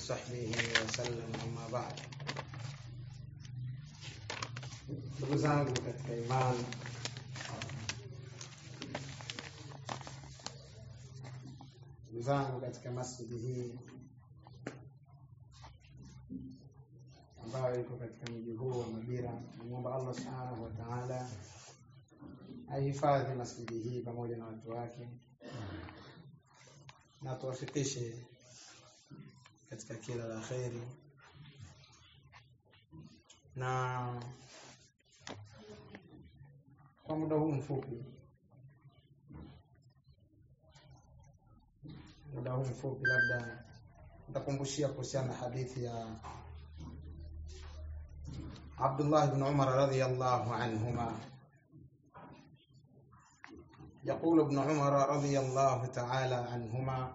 وصحبه وسلم أما بعد ndugu zangu katika imani ndugu zangu katika masjidi hii ambayo iko katika mji huu wa Mabira, namwomba Allah subhanahu wa ta'ala ahifadhi masjidi hii pamoja na watu wake na tuwafikishe katika kila la kheri na kwa muda huu mfupi muda huu mfupi labda nitakumbushia kuhusiana na hadithi ya Abdullah ibn Umar radhiyallahu anhuma يقول ابن عمر رضي الله تعالى عنهما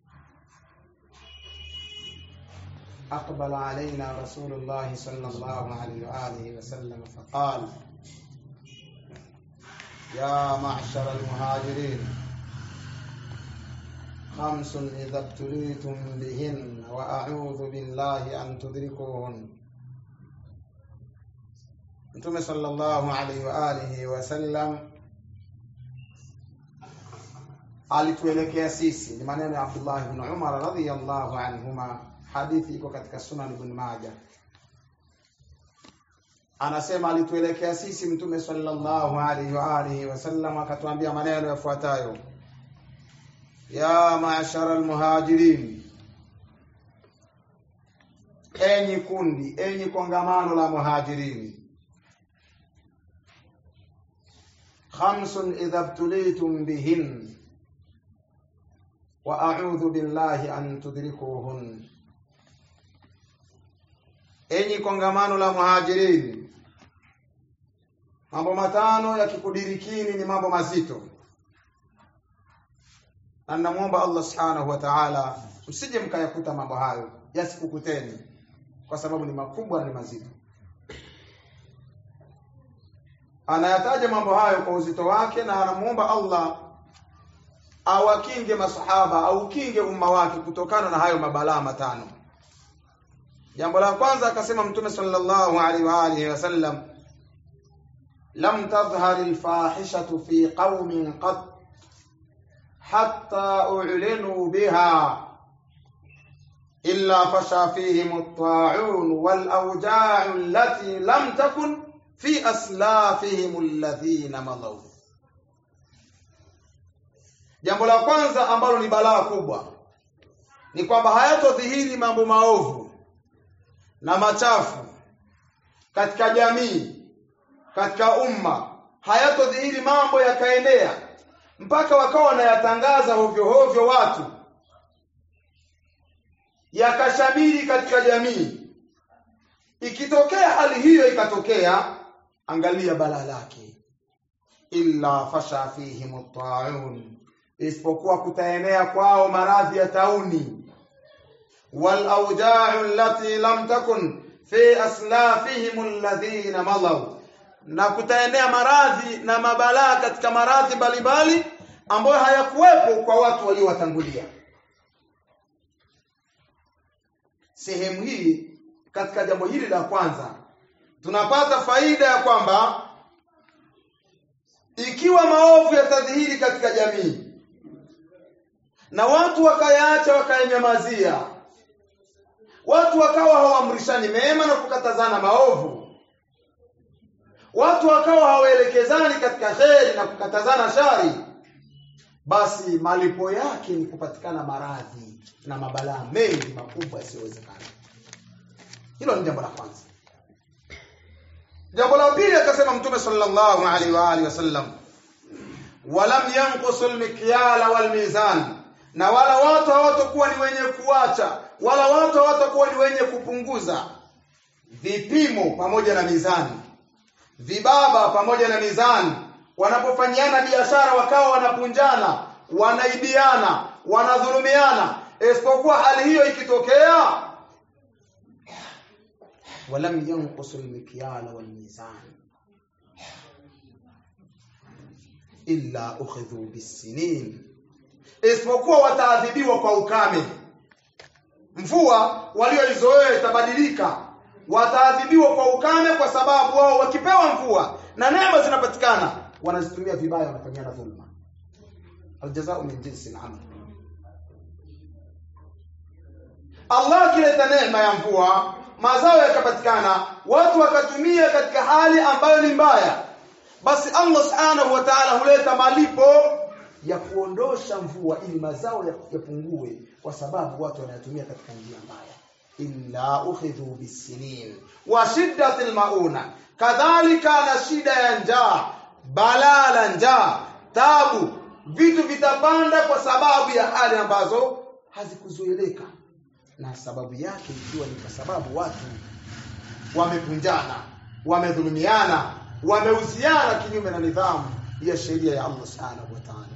أقبل علينا رسول الله صلى الله عليه وآله وسلم فقال يا معشر المهاجرين خمس إذا ابتليتم بهن وأعوذ بالله أن تدركوهن Mtume sallallahu alaihi wa alihi wasallam alituelekea sisi, ni maneno ya Abdullah ibn Umar radhiyallahu anhuma, hadithi iko katika Sunan Ibn Majah. Anasema alituelekea sisi Mtume sallallahu alaihi wa alihi wasallam akatuambia maneno yafuatayo: ya maashara almuhajirin, enyi kundi, enyi kongamano la muhajirini khamsun idha btulitum bihin wa a'udhu billahi an tudrikuhun, enyi kongamano la muhajirini, mambo matano yakikudirikini ni mambo mazito, na namwomba Allah subhanahu wa ta'ala msije mkayakuta mambo hayo yasikukuteni, kwa sababu ni makubwa na ni mazito. Anayataja mambo hayo kwa uzito wake, na anamuomba Allah awakinge masahaba au kinge umma wake kutokana na hayo mabalaa matano. Jambo la kwanza akasema Mtume sallallahu alaihi wa alihi wasallam, lam tadhhar alfahishatu fi qaumin qat hatta u'linu biha illa fasha fihim at-ta'un wal awja'u allati lam takun fi aslafihim alladhina madaw Jambo la kwanza ambalo ni balaa kubwa ni kwamba hayatodhihiri mambo maovu na machafu katika jamii, katika umma, hayatodhihiri mambo yakaenea mpaka wakawa wanayatangaza hovyo hovyo watu, yakashamiri katika jamii. Ikitokea hali hiyo ikatokea, angalia balaa lake, illa fasha fihim at-ta'un isipokuwa kutaenea kwao maradhi ya tauni wal awja'u allati lam takun fi aslafihim alladhina madaw na kutaenea maradhi na mabalaa katika maradhi mbalimbali ambayo hayakuwepo kwa watu waliowatangulia sehemu hii katika jambo hili la kwanza tunapata faida ya kwamba ikiwa maovu yatadhihiri katika jamii na watu wakayaacha wakayanyamazia, watu wakawa hawaamrishani mema na kukatazana maovu, watu wakawa hawaelekezani katika kheri na kukatazana shari, basi malipo yake ni kupatikana maradhi na mabalaa mengi makubwa yasiyowezekana. Hilo ni jambo la kwanza. Jambo la pili akasema Mtume sallallahu alaihi wa alihi wasallam, walam yanqusu almikyala walmizan na wala watu hawatakuwa ni wenye kuacha wala watu hawatakuwa ni wenye kupunguza vipimo pamoja na mizani vibaba pamoja na mizani wanapofanyiana biashara wakawa wanapunjana wanaibiana wanadhulumiana isipokuwa hali hiyo ikitokea walam yanqusu almikyala walmizan illa ukhidhu bisinin isipokuwa wataadhibiwa kwa ukame mvua walioizoea itabadilika wataadhibiwa kwa ukame kwa sababu wao wakipewa mvua na neema zinapatikana wanazitumia vibaya wanafanyana dhulma aljazao min jinsi al-amal Allah akileta neema ya mvua mazao yakapatikana watu wakatumia katika hali ambayo ni mbaya basi Allah subhanahu wa ta'ala huleta malipo ya kuondosha mvua ili mazao yapungue kwa sababu watu wanayatumia katika njia mbaya illa ukhidhu bisinin wa shiddatil mauna kadhalika na shida ya njaa balaa la njaa tabu vitu vitapanda kwa sababu ya hali ambazo hazikuzuilika na sababu yake ikiwa ni kwa sababu watu wamepunjana wamedhulumiana wameuziana kinyume na nidhamu ya sheria ya Allah subhanahu wa ta'ala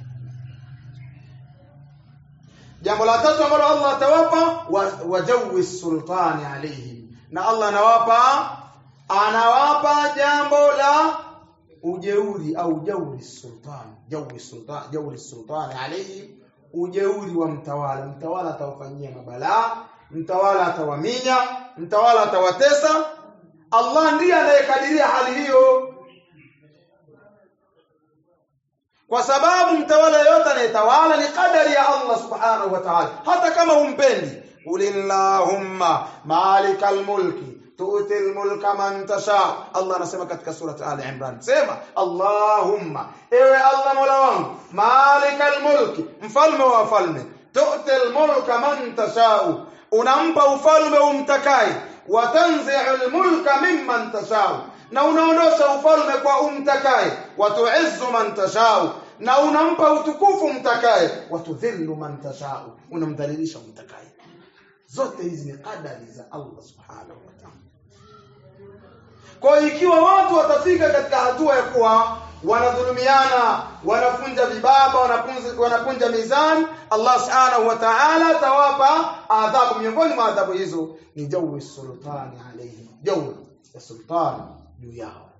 jambo la tatu ambalo Allah atawapa wajawi sultani alaihim na Allah anawapa anawapa jambo la ujeuri au jauri sultani jauri sultani jauri sultani alaihim ujeuri wa mtawala mtawala atawafanyia mabalaa mtawala atawaminya mtawala atawatesa Allah ndiye anayekadiria hali hiyo kwa sababu mtawala yote anayetawala ni kadari ya Allah subhanahu wa ta'ala hata kama humpendi ulillahumma malikal mulki tu'ti mulka man tasha Allah anasema katika surati Ali Imran sema Allahumma ewe Allah mola wangu malikal mulki mfalme wa falme tu'ti mulka man tasha unampa ufalme umtakai wa tanzi'u mulka mimman tasha na unaondosha ufalme kwa umtakaye watuizzu man tashau na unampa utukufu mtakaye watudhillu man tashau unamdhalilisha mtakaye zote hizi ni kadari za Allah subhanahu wa ta'ala kwa ikiwa watu watafika katika hatua ya kuwa wanadhulumiana wanafunja vibaba wanapunja, wanapunja mizani Allah subhanahu wa ta'ala tawapa adhabu miongoni mwa adhabu hizo ni jawi sultani alayhi jawi ya sultani juu yao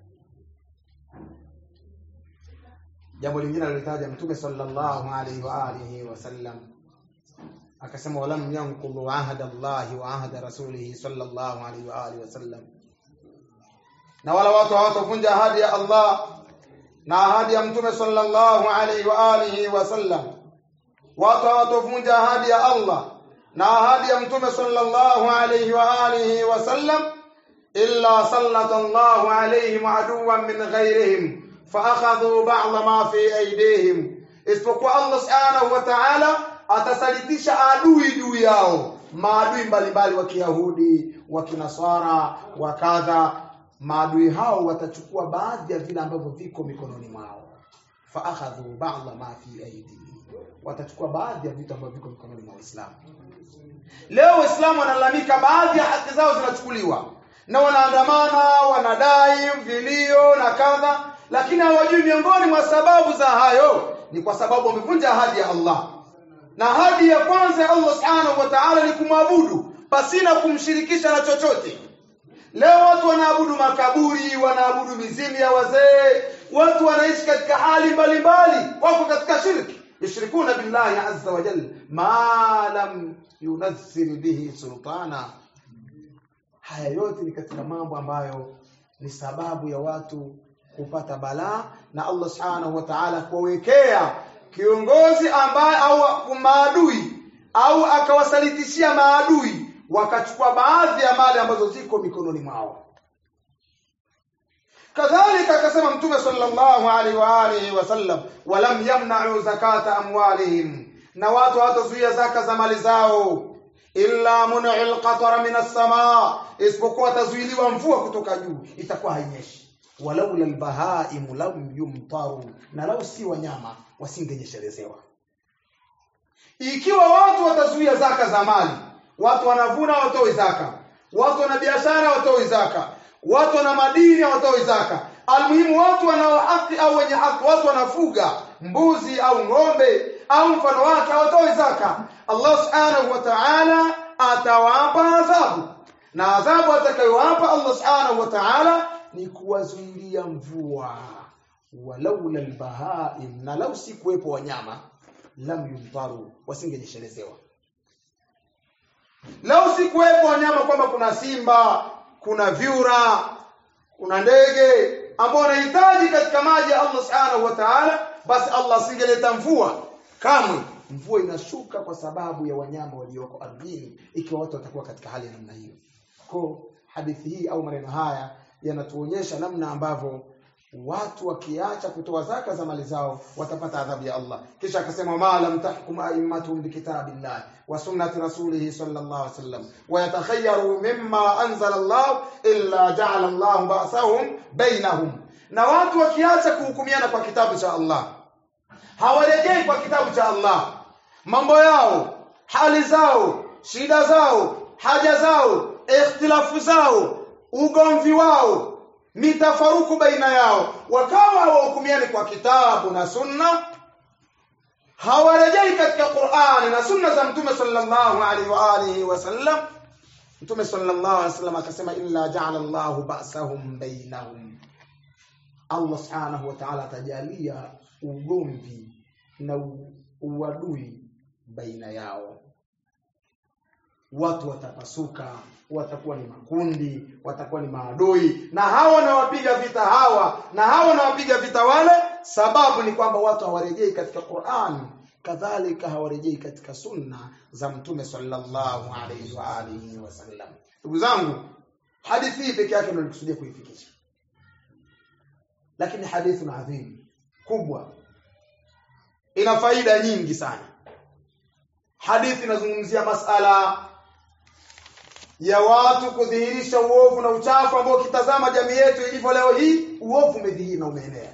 jambo lingine alilitaja mtume sallallahu alaihi wa alihi wasallam akasema walam yanqudhu ahda Allahi wa ahda rasulihi sallallahu alaihi wa alihi wasallam na wala watu hawatavunja ahadi ya Allah na ahadi ya mtume sallallahu alaihi wa alihi wasallam watu hawatovunja ahadi ya Allah na ahadi ya mtume sallallahu alaihi wa alihi wasallam illa sallata Allahu alaihim aduwan min ghairihim faakhadhu ba'd ma fi aydihim isipokuwa Allah subhanahu wa ta'ala atasalitisha adui juu yao maadui mbalimbali wa Kiyahudi wa Kinasara wa kadha maadui hao watachukua baadhi ya vile ambavyo viko mikononi mwao faakhadhu ba'd ma fi aydihim watachukua baadhi ya vitu ambavyo viko mikononi mwa Waislamu leo Waislamu wanalalamika baadhi ya haki zao zinachukuliwa na wanaandamana wanadai vilio na kadha lakini hawajui miongoni mwa sababu za hayo ni kwa sababu wamevunja ahadi ya Allah na ahadi ya kwanza ya Allah subhanahu wa ta'ala ni kumwabudu pasina kumshirikisha na chochote leo watu wanaabudu makaburi wanaabudu mizimu ya wazee watu wanaishi katika hali mbalimbali wako katika shirki yushrikuna billahi azza wa jalla ma lam yunazzil bihi sultana haya yote ni katika mambo ambayo ni sababu ya watu kupata balaa na Allah subhanahu wa ta'ala kuwekea kiongozi ambaye au maadui au akawasalitishia maadui wakachukua baadhi ya mali ambazo ziko mikononi mwao kadhalika akasema mtume sallallahu alaihi wa alihi wasallam walam yamna'u zakata amwalihim na watu hawatazuia zaka za mali zao illa mun'il qatara min as-samaa isipokuwa tazuiliwa mvua kutoka juu itakuwa hainyeshi walaula albahaim lam yumtaru na lau si wanyama wasingenyeshelezewa ikiwa watu watazuia zaka za mali watu wanavuna watoi zaka watu wana biashara watoi zaka watu wana madini watoi zaka almuhimu watu wanao haki au wenye haki watu wanafuga mbuzi au ng'ombe au mfano wake hawatoi zaka Allah subhanahu wa ta'ala atawapa adhabu na adhabu atakayowapa Allah subhanahu wa ta'ala ni kuwazuilia mvua walaula albahaim na lau si kuwepo wanyama lam yumtaru wasingenyeshelezewa lau sikuwepo wanyama kwamba kuna simba kuna vyura kuna ndege ambao wanahitaji katika maji ya Allah subhanahu wa ta'ala basi Allah asingeleta mvua kamwe mvua inashuka kwa sababu ya wanyama walioko ardhini ikiwa watu watakuwa katika hali ya namna hiyo kwa hadithi hii au maneno haya yanatuonyesha namna ambavyo watu wakiacha kutoa zaka za mali zao watapata adhabu ya Allah kisha akasema ma lam tahkum a'immatuhum bikitabillah wa sunnati rasulih sallallahu alaihi wasallam wa yatakhayyaru mimma anzala Allah illa ja'ala Allah ba'sahum bainahum na watu wakiacha kuhukumiana kwa kitabu cha Allah hawarejei kwa kitabu cha Allah mambo yao hali zao shida zao haja zao ikhtilafu zao ugomvi wao mitafaruku baina yao wakawa hawahukumiani kwa kitabu na sunna hawarejei katika Qur'ani na sunna za mtume sallallahu alaihi wa alihi wasallam mtume sallallahu alaihi wasallam akasema illa ja'ala Allahu ba'sahum bainahum Allah subhanahu wa ta'ala atajalia ugomvi na uadui baina yao watu watapasuka watakuwa ni makundi watakuwa ni maadui na hawa wanawapiga vita hawa na hawa wanawapiga vita wale sababu ni kwamba watu hawarejei katika Qur'an kadhalika hawarejei katika sunna za mtume sallallahu alaihi wa alihi wasallam ndugu zangu hadithi hii peke yake ndio nilikusudia kuifikisha lakini hadithi na adhim kubwa ina faida nyingi sana hadithi inazungumzia masala ya watu kudhihirisha uovu na uchafu ambao ukitazama jamii yetu ilivyo leo hii uovu umedhihiri na umeenea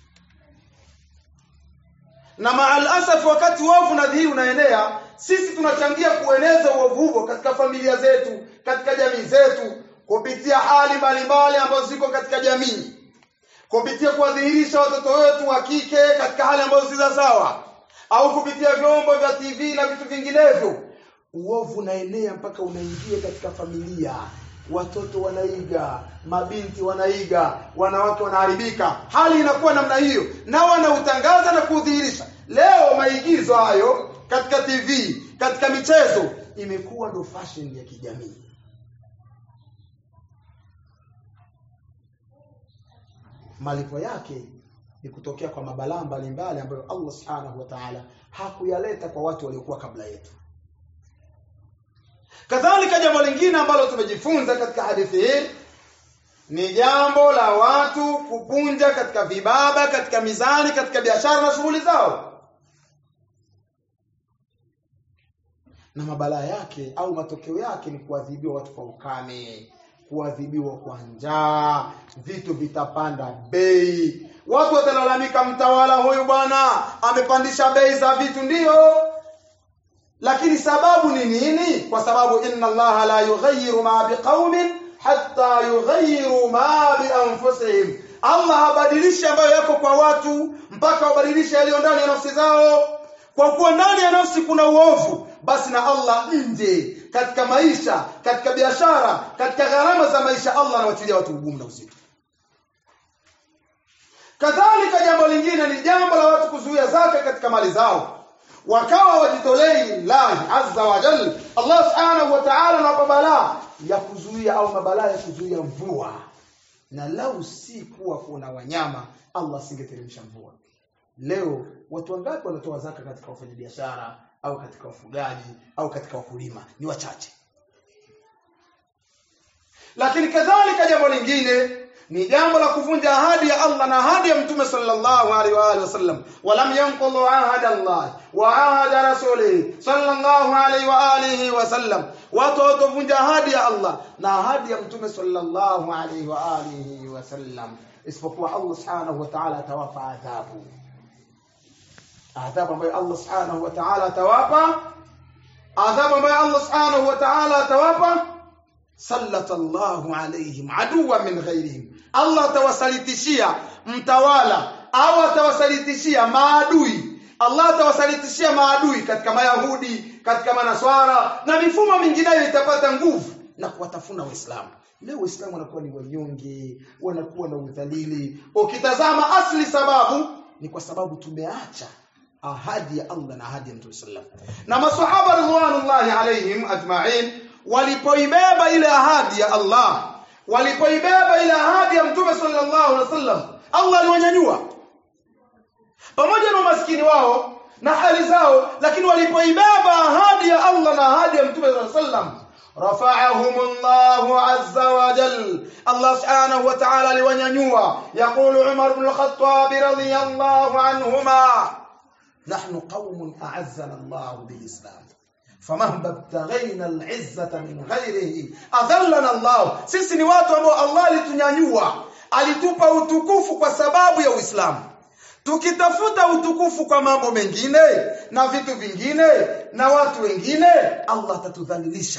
na maal asaf wakati uovu unadhihiri unaenea sisi tunachangia kueneza uovu huo katika familia zetu katika jamii zetu kupitia hali mbalimbali ambazo ziko katika jamii kupitia kuwadhihirisha watoto wetu wa kike katika hali ambazo si za sawa au kupitia vyombo vya TV na vitu vinginevyo uovu unaenea mpaka unaingia katika familia watoto wanaiga mabinti wanaiga wanawake wanaharibika hali inakuwa namna hiyo na wanautangaza na kudhihirisha leo maigizo hayo katika TV katika michezo imekuwa ndo fashion ya kijamii malipo yake ni kutokea kwa mabalaa mbalimbali ambayo Allah Subhanahu wa Ta'ala hakuyaleta kwa watu waliokuwa kabla yetu. Kadhalika jambo lingine ambalo tumejifunza katika hadithi hii ni jambo la watu kupunja katika vibaba, katika mizani, katika biashara na shughuli zao. Na mabalaa yake au matokeo yake ni kuadhibiwa watu kwa ukame, kuadhibiwa kwa njaa, vitu vitapanda bei. Watu watalalamika, mtawala huyu bwana amepandisha bei za vitu, ndiyo lakini sababu ni nini? Kwa sababu inna Allaha la yughayyiru ma biqaumin hatta yughayyiru ma bi anfusihim, Allah habadilishi ambayo yako kwa watu mpaka wabadilishe yaliyo ndani ya nafsi zao. Kwa kuwa ndani ya nafsi kuna uovu, basi na Allah nje katika maisha, katika biashara, katika gharama za maisha, Allah anawatilia watu ugumu na uzito. Kadhalika, jambo lingine ni jambo la watu kuzuia zaka katika mali zao, wakawa wajitolei lahi azza wa jalla. Allah subhanahu wa ta'ala anawapa balaa ya kuzuia au mabalaa ya kuzuia mvua, na lau si kuwa kuna wanyama, Allah asingeteremsha mvua. Leo watu wangapi wanatoa zaka katika wafanyabiashara au katika wafugaji au katika wakulima? Ni wachache. Lakini kadhalika jambo lingine ni jambo la kuvunja ahadi ya Allah na ahadi ya Mtume sallallahu alaihi wa alihi wasallam, walam yanqulu ahada Allah wa ahada rasulih sallallahu alaihi wa alihi wasallam, watu watovunja ahadi ya Allah na ahadi ya Mtume sallallahu alaihi wa alihi wasallam, isipokuwa Allah subhanahu wa ta'ala atawapa adhabu adhabu ambayo Allah subhanahu wa ta'ala atawapa adhabu ambayo Allah subhanahu wa ta'ala atawapa sallatallahu alaihim aduwa min ghairihim Allah atawasalitishia mtawala au atawasalitishia maadui Allah atawasalitishia maadui katika mayahudi katika manaswara na mifumo mingineyo itapata nguvu na kuwatafuna waislamu leo waislamu wanakuwa ni wanyonge wanakuwa na udhalili ukitazama asli sababu ni kwa sababu tumeacha ahadi ya Allah na ahadi ya Mtume sallam na masahaba ridwanullahi alaihim ajma'in walipoibeba ile ahadi ya Allah walipoibeba ile ahadi ya mtume sallallahu alaihi wasallam Allah aliwanyanyua pamoja na umaskini wao na hali zao lakini walipoibeba ahadi ya Allah na ahadi ya mtume sallallahu alaihi wasallam رفعهم الله عز وجل الله سبحانه وتعالى لونينيوا يقول عمر بن الخطاب رضي الله عنهما نحن قوم أعزنا الله بالإسلام فمهما ابتغينا العزة من غيره أذلنا الله sisi ni watu ambao Allah alitunyanyua alitupa utukufu kwa sababu ya Uislamu tukitafuta utukufu kwa mambo mengine na vitu vingine na watu wengine Allah atatudhalilisha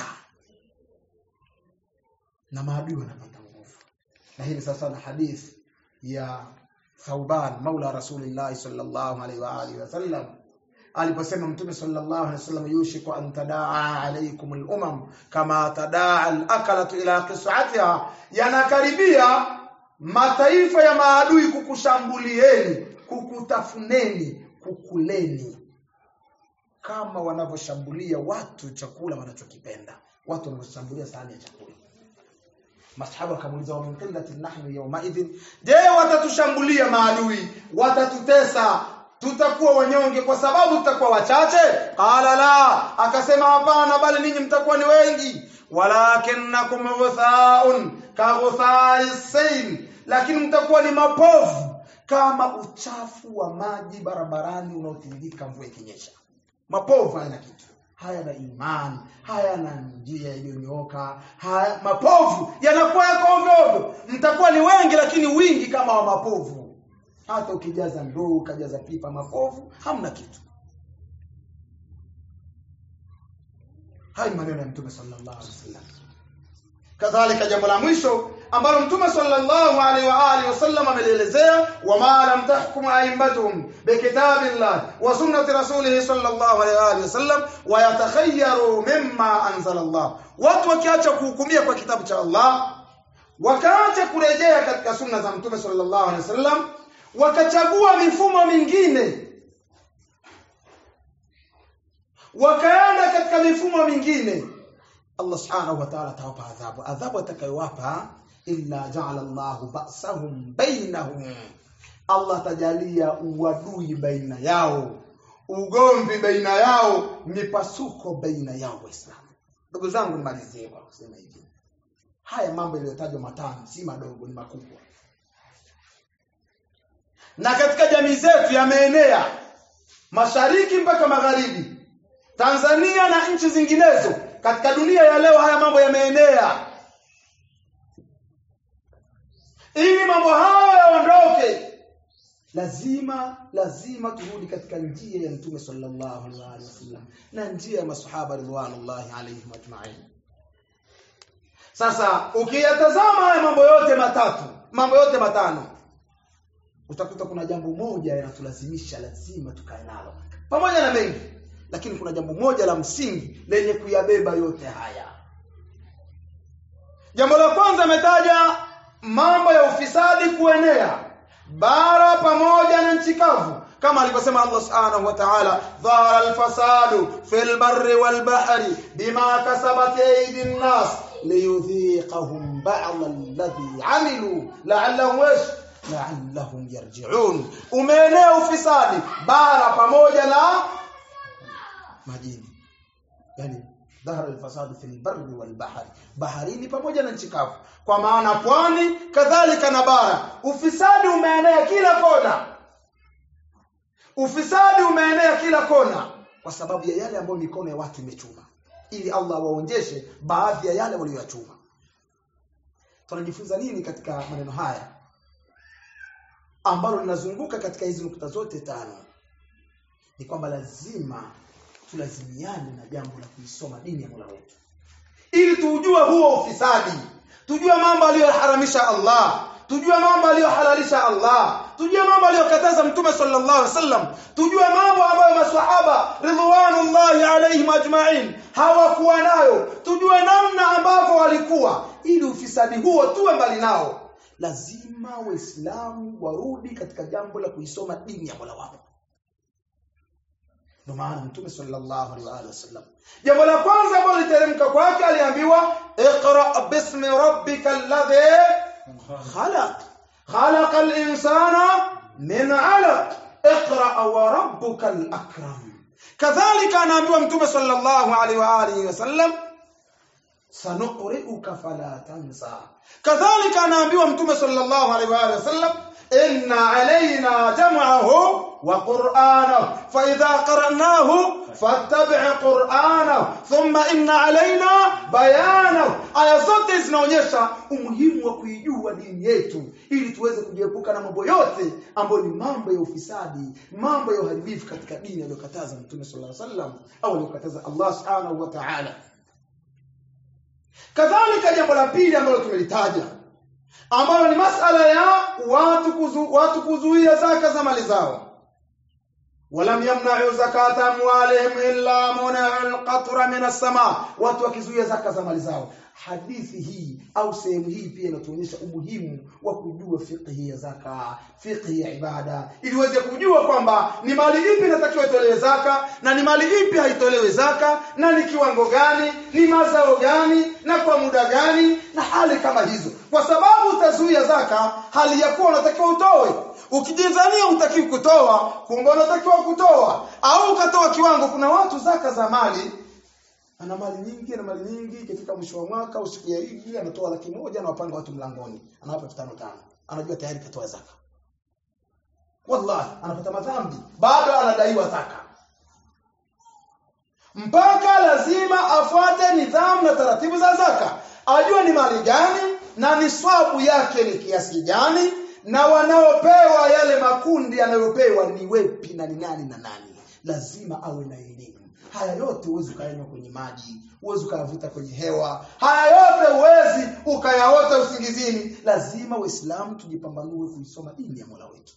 na maadui wanapata nguvu na hii ni sasa na hadithi ya Thauban maula Rasulillah sallallahu alaihi wa alihi wasallam aliposema mtume sallallahu alaihi wasallam yushiku an tadaa alaikum al-umam kama tadaa al-akalatu ila qis'atiha yanakaribia mataifa ya maadui kukushambulieni kukutafuneni kukuleni kama wanavyoshambulia watu chakula wanachokipenda watu wanavyoshambulia sahani ya chakula masahaba wakamuuliza wa min qillati nahnu yawma idhin je watatushambulia maadui watatutesa tutakuwa wanyonge kwa sababu tutakuwa wachache qala la akasema hapana bali ninyi mtakuwa ni wengi walakinnakum ghuthaun ka ghuthai sayl lakini mtakuwa ni mapovu kama uchafu wa maji barabarani unaotiririka mvua ikinyesha mapovu hayana kitu hayana imani hayana njia iliyonyooka haya mapovu yanakuwa yako ovyo ovyo mtakuwa ni wengi lakini wingi kama wa mapovu hata ukijaza ndoo ukajaza pipa mapovu hamna kitu haya ni maneno ya mtume sallallahu alaihi wasallam kadhalika jambo la mwisho ambalo mtume sallallahu alaihi wa alihi wasallam amelielezea wama lam tahkum a'immatuhum bikitabillah wa sunnati rasulih sallallahu alaihi wa alihi wasallam wa yatakhayyaru mimma anzala Allah watu wakiacha kuhukumia kwa kitabu cha Allah wakaacha kurejea katika sunna za mtume sallallahu alaihi wasallam wakachagua mifumo mingine wakaenda katika mifumo mingine Allah subhanahu wa ta'ala atawapa adhabu adhabu atakayowapa illa ja'ala Allahu ba'sahum bainahum Allah tajalia uadui baina yao ugomvi baina yao mipasuko baina yao waislamu ndugu zangu nimalizie kwa kusema hivi haya mambo yaliyotajwa matano si madogo ni makubwa na katika jamii zetu yameenea mashariki mpaka magharibi Tanzania na nchi zinginezo katika dunia ya leo haya mambo yameenea ili mambo hayo yaondoke lazima lazima turudi katika njia ya mtume sallallahu alaihi wasallam na njia ya masahaba ridwanullahi alaihim ajma'in sasa ukiyatazama haya mambo yote matatu mambo yote matano utakuta kuna jambo moja yanatulazimisha lazima tukae nalo pamoja na mengi lakini kuna jambo moja la msingi lenye kuyabeba yote haya jambo la kwanza ametaja mambo ya ufisadi kuenea bara pamoja na nchi kavu kama alivyosema Allah subhanahu wa ta'ala dhara alfasadu fil barri wal bahri bima kasabat aydin nas liyudhiqahum ba'd alladhi amilu la'allahum la'allahum yarji'un umeenea ufisadi bara pamoja na majini yani dhahara alfasadu fil barri wal bahri baharini pamoja na nchi kavu kwa maana pwani kadhalika na bara ufisadi umeenea kila kona ufisadi umeenea kila kona kwa sababu ya yale ambayo mikono ya watu imechuma ili Allah waonjeshe baadhi ya yale walioyachuma tunajifunza nini katika maneno haya ambalo linazunguka katika hizi nukta zote tano ni kwamba lazima tulazimiane na jambo la kuisoma dini ya Mola wetu ili tujue huo ufisadi tujue mambo aliyoharamisha Allah tujue mambo aliyohalalisha Allah tujue mambo aliyokataza mtume sallallahu alaihi wasallam tujue mambo ambayo maswahaba ridwanullahi alaihim ajma'in hawakuwa nayo tujue namna ambavyo walikuwa ili ufisadi huo tuwe mbali nao lazima waislamu warudi katika jambo la kuisoma dini ya Mola wao ndio maana mtume sallallahu alaihi wa alihi wasallam jambo la kwanza ambalo literemka kwake aliambiwa iqra bismi rabbika alladhi khalaq khalaqa al-insana min 'alaq iqra wa rabbuka al-akram kadhalika anaambiwa mtume sallallahu alaihi wa alihi wasallam sanuqri'uka fala tansa kadhalika anaambiwa mtume sallallahu alaihi wa alihi wasallam inna alaina jam'ahu wa qur'anahu fa idha qara'nahu fattabi' qur'anahu thumma inna alaina bayanahu aya zote zinaonyesha umuhimu wa kuijua dini yetu ili tuweze kujiepuka na mambo yote ambayo ni mambo ya ufisadi mambo ya uharibifu katika dini aliyokataza mtume sallallahu alaihi wasallam au aliyokataza Allah subhanahu wa ta'ala kadhalika jambo la pili ambalo tumelitaja ambalo ni masala ya watu kuzu, watu kuzuia zaka za mali zao walam yamna'u zakata amwalihim illa muna'u al-qatra min as-sama watu wakizuia zaka za mali zao hadithi hii au sehemu hii pia inatuonyesha umuhimu wa kujua fiqhi ya zaka fiqhi ya ibada ili uweze kujua kwamba ni mali ipi inatakiwa itolewe zaka na ni mali ipi haitolewe zaka na ni kiwango gani ni mazao gani na kwa muda gani na hali kama hizo kwa sababu utazuia zaka hali ya kuwa unatakiwa utoe ukijidhania utakiwa kutoa kumbe unatakiwa kutoa au ukatoa kiwango kuna watu zaka za mali ana mali nyingi ana mali nyingi ikifika mwisho wa mwaka au siku ya Idi anatoa laki moja na wapanga watu mlangoni anawapa 5000 anajua tayari katoa zaka wallahi anapata madhambi bado anadaiwa zaka mpaka lazima afuate nidhamu na taratibu za zaka ajue ni mali gani na ni swabu yake ni kiasi gani na wanaopewa yale makundi yanayopewa ni wepi na ni nani na nani lazima awe na elimu haya yote huwezi ukayanywa kwenye maji huwezi ukayavuta kwenye hewa haya yote huwezi ukayaota usingizini lazima waislamu tujipambanue kuisoma dini ya mola wetu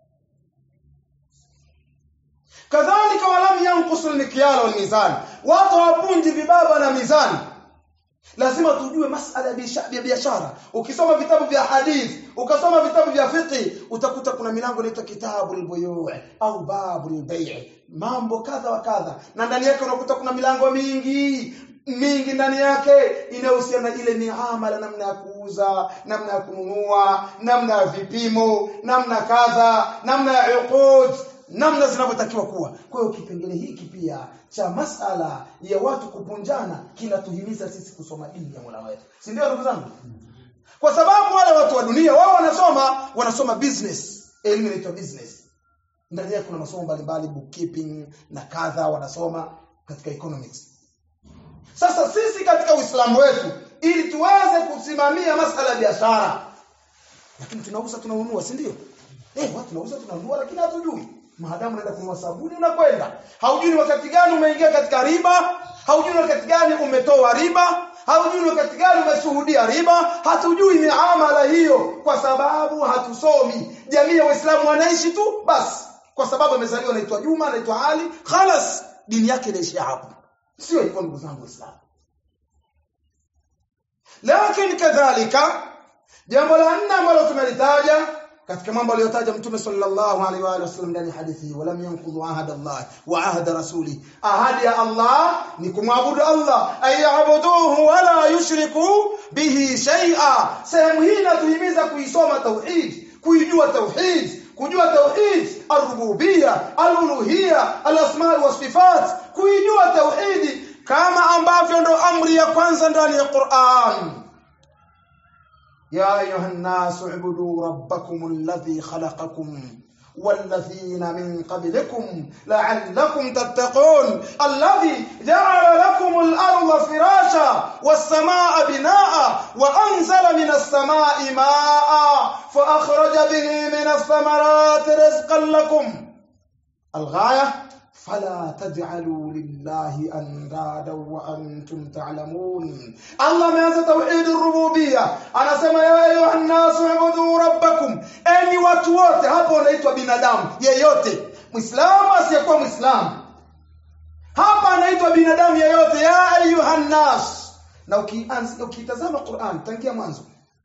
kadhalika walam yankusu lmikyala walmizani watu hawapunji vibaba na mizani lazima tujue masala ya biashara ukisoma vitabu vya hadithi ukasoma vitabu vya fiqh utakuta kuna milango inaitwa kitabu al au babu al mambo kadha wa kadha na ndani yake unakuta kuna milango mingi mingi ndani yake inahusiana na ile miamala namna ya kuuza namna ya kununua namna ya vipimo namna kadha namna ya uqud namna zinavyotakiwa kuwa kwa hiyo kipengele hiki pia cha masala ya watu kupunjana kinatuhimiza sisi kusoma dini ya Mola wetu si ndio ndugu zangu kwa sababu wale watu wa dunia wao wanasoma wanasoma business elimu inaitwa business ndani yake kuna masomo mbalimbali bookkeeping na kadha wanasoma katika economics sasa sisi katika Uislamu wetu ili tuweze kusimamia masala ya biashara lakini tunauza tunanunua si ndio eh watu tunauza tunanunua lakini hatujui maadamu unaenda kununua sabuni unakwenda haujui wakati gani umeingia katika riba haujui wakati gani umetoa riba haujui wakati gani umeshuhudia riba hatujui miamala hiyo kwa sababu hatusomi jamii ya waislamu wanaishi tu basi kwa sababu amezaliwa anaitwa Juma anaitwa Ali khalas dini yake inaishia hapo sio hivyo ndugu zangu waislamu lakini kadhalika jambo la nne ambalo tumelitaja katika mambo aliyotaja mtume sallallahu alaihi wa alihi wasallam ndani ya hadithi walam yanqudhu ahada Allah wa ahada rasuli ahadi ya Allah ni kumwabudu Allah ayabuduhu wala yushriku bihi shay'a sehemu hii inatuhimiza kuisoma tauhid kuijua tauhid kujua tauhid ar-rububiyya al-uluhiyya al-asma wa sifat kuijua tauhidi kama ambavyo ndo amri ya kwanza ndani ya Qur'an يا أيها الناس اعبدوا ربكم الذي خلقكم والذين من قبلكم لعلكم تتقون الذي جعل لكم الأرض فراشا والسماء بناء وأنزل من السماء ماء فأخرج به من الثمرات رزقا لكم الغاية فلا تجعلوا لله اندادا وانتم تعلمون الله ameanza tauhid rububia anasema ya ayuha nas ubudu rabbakum enyi watu wote hapo unaitwa binadamu yeyote muislamu asiyekuwa muislamu hapa anaitwa binadamu yeyote ya ayuha nas na ukianza ukitazama Qur'an tangia mwanzo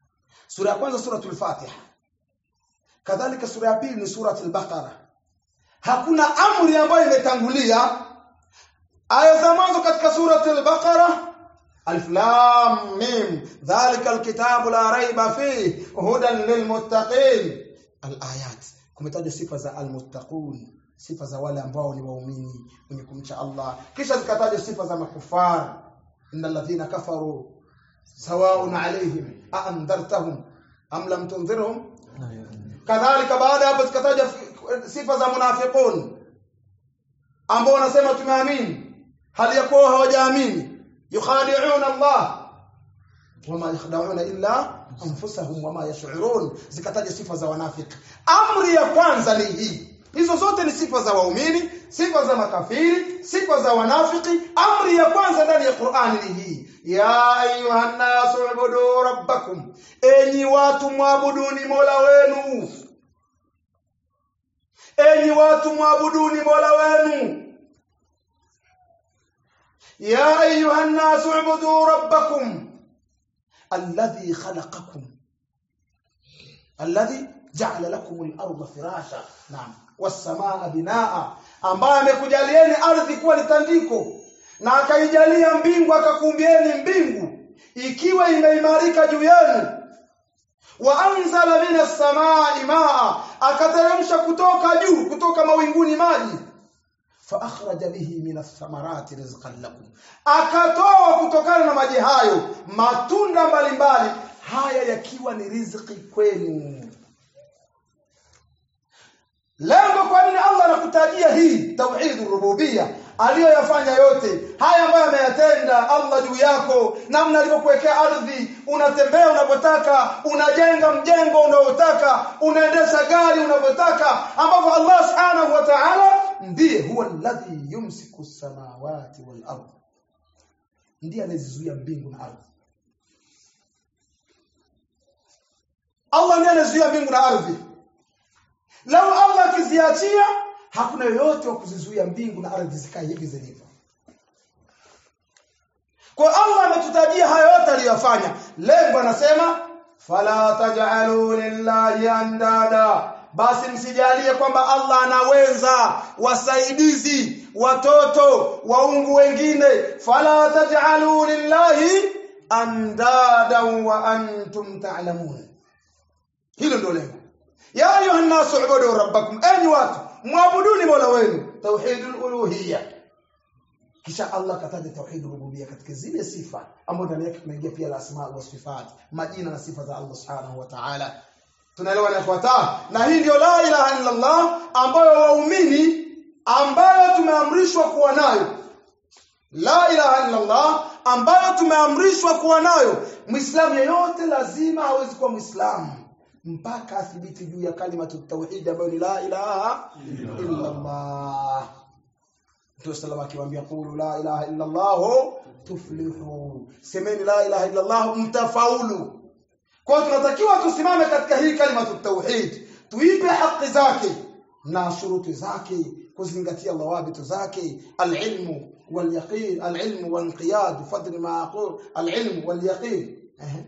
sura ya kwanza suratul Fatiha kadhalika sura ya pili ni suratul Baqara hakuna amri ambayo imetangulia aya za mwanzo katika surati al-Baqara alif lam mim dhalika alkitabu la raiba fihi hudan lilmuttaqin alayat kumetaja sifa za almuttaqun sifa za wale ambao ni waumini wenye kumcha Allah kisha zikataja sifa za makufar innal ladhina kafaru sawaun alayhim a andartahum am lam tunzirhum kadhalika baada hapo zikataja sifa za munafiqun ambao wanasema tumeamini hali ya kuwa hawajaamini yukhadi'una Allah wama yakhda'una illa anfusahum wama yash'urun zikataja sifa za wanafiki amri ya kwanza ni hii hizo zote ni sifa za waumini sifa za makafiri sifa za wanafiki amri ya kwanza ndani ya Qur'ani ni hii ya ayuhan nasu ubudu rabbakum enyi watu mwabuduni mola wenu enyi watu mwabuduni mola wenu يا أيها الناس اعبدوا ربكم الذي خلقكم الذي جعل لكم الأرض فراشا نعم والسماء بناء ambaye amekujalieni ardhi kuwa ni tandiko na akaijalia mbingu akakumbieni mbingu ikiwa imeimarika juu yenu wa anzala minas samai maa akateremsha kutoka juu kutoka mawinguni maji فأخرج به من الثمرات رزقا لكم akatoa kutokana na maji hayo matunda mbalimbali haya yakiwa ni riziki kwenu lengo kwa nini Allah anakutajia hii tauhid rububia aliyoyafanya yote haya ambayo ameyatenda Allah juu yako namna alivyokuwekea ardhi unatembea unapotaka unajenga mjengo unaotaka unaendesha gari unavyotaka ambapo Allah subhanahu wa ta'ala ndiye huwa alladhi yumsiku samawati wal ardh ndiye anazizuia mbingu na ardhi Allah ndiye anazuia mbingu na ardhi lau Allah akiziachia hakuna yoyote wa kuzizuia mbingu na ardhi zikae hivi zilivyo kwa Allah ametutajia hayo yote aliyofanya lengo anasema fala taj'alu lillahi andada basi msijalie kwamba Allah anaweza wasaidizi watoto waungu wengine fala taj'alu lillahi andada wa antum ta'lamun hilo ndio lengo ya ayuha nasu ubudu rabbakum enyi watu muabuduni mola wenu tauhidul uluhiyya kisha Allah kataja tauhidul rububiyya katika zile sifa ambazo ndani yake tunaingia pia asma wa sifat majina na sifa za Allah subhanahu wa ta'ala tunaelewa na ifuata na hii ndio la ilaha illa Allah ambayo waumini ambayo tumeamrishwa kuwa nayo la ilaha illa Allah ambayo tumeamrishwa kuwa nayo muislamu yeyote lazima hawezi kuwa muislamu mpaka athibiti juu ya kalimatu tauhid ambayo ni la ilaha illa Allah Mtume sallallahu akiwaambia qulu la ilaha illa Allah tuflihu semeni la ilaha illa Allah mtafaulu kwa tunatakiwa tusimame katika hii kalimatu tauhid tuipe haki zake na shuruti zake kuzingatia dhawabitu zake alilmu walyaqin alilmu wanqiyad fadl ma aqul alilmu walyaqin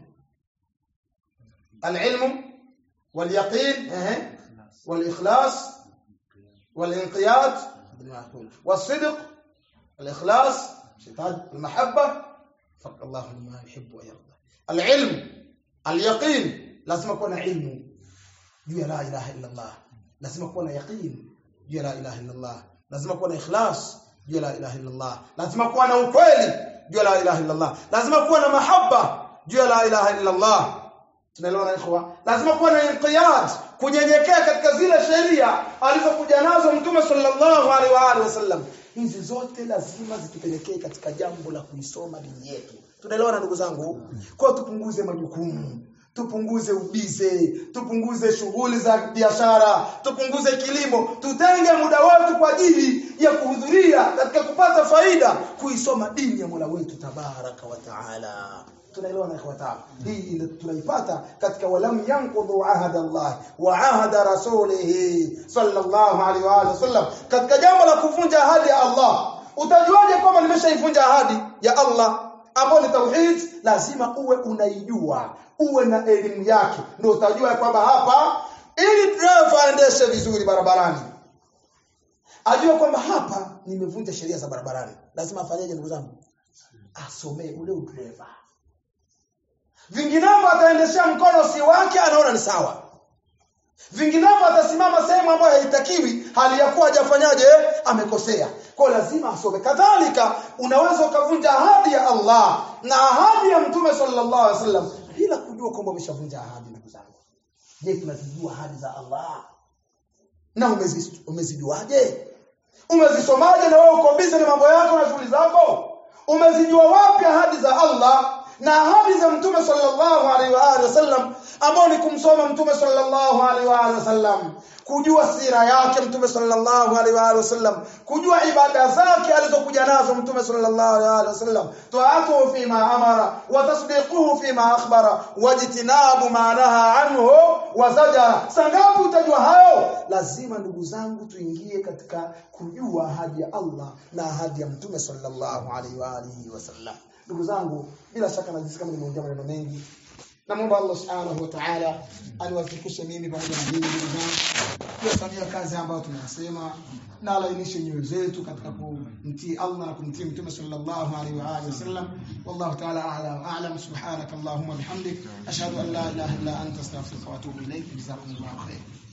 العلم واليقين اه والإخلاص والانقياد والصدق الإخلاص المحبة فق الله لما يحب ويرضى العلم اليقين لازم يكون علم جوا لا إله إلا الله لازم يكون يقين جوا لا إله إلا الله لازم يكون إخلاص جوا لا إله إلا الله لازم يكون ukweli jua la ilaha illa Allah lazima kuwa na mahaba jua la ilaha illa Allah tunaelewana ikhwa lazima kuwa na inqiyad kunyenyekea katika zile sheria alizokuja nazo mtume sallallahu alaihi wa alihi wasallam hizi zote lazima zitupelekee katika jambo la kuisoma dini yetu tunaelewana ndugu zangu kwa tupunguze majukumu tupunguze ubize tupunguze shughuli za biashara tupunguze kilimo tutenge muda wetu kwa ajili ya kuhudhuria katika kupata faida kuisoma dini ya Mola wetu tabaraka wa taala tunaelewa na ikhwata hii tunaipata katika walam yanqudhu ahada Allah wa ahada rasulih sallallahu alaihi wa alihi wasallam katika jambo la kuvunja ahadi ya Allah utajuaje kwamba nimeshaivunja ahadi ya Allah ambayo ni tauhid lazima uwe unaijua uwe na elimu yake ndio utajua kwamba hapa ili driver aendeshe vizuri barabarani ajue kwamba hapa nimevunja sheria za barabarani lazima afanyeje ndugu zangu asomee ule udereva vinginevyo ataendeshea mkono si wake anaona ni sawa vinginevyo atasimama sehemu ambayo haitakiwi hali ya kuwa hajafanyaje amekosea kwa hiyo lazima asome kadhalika unaweza ukavunja ahadi ya Allah na ahadi ya mtume sallallahu alaihi wasallam bila kujua kwamba umeshavunja ahadi ndugu zangu je tunazijua ahadi za Allah na umezi- umezijuaje umezisomaje na wewe uko busy na mambo yako na shughuli zako umezijua wapi ahadi za Allah na ahadi za mtume sallallahu alaihi wa alihi wasallam ambao ni kumsoma mtume sallallahu alaihi wa alihi wasallam kujua sira yake mtume sallallahu alaihi wa alihi wasallam kujua ibada zake alizokuja nazo mtume sallallahu alaihi wa alihi wasallam taatuhu fima amara wa tasdiquhu fima akhbara wajtinabu ma naha anhu wa zajara sangapi utajua hayo lazima ndugu zangu tuingie katika kujua ahadi ya Allah na ahadi ya mtume sallallahu alaihi wa alihi wasallam ndugu zangu bila shaka najisikia kama nimeongea maneno mengi namwomba Allah subhanahu wa ta'ala aniwafikishe mimi pamoja na nyinyi ndugu zangu kuyafanyia kazi ambayo tunasema na alainishe nyoyo zetu katika kumtii Allah na kumtii Mtume sallallahu alaihi wa alihi wasallam wallahu ta'ala a'la wa a'lam subhanaka allahumma bihamdik ashhadu an la ilaha illa anta astaghfiruka wa atubu ilayk jazakumullahu khairan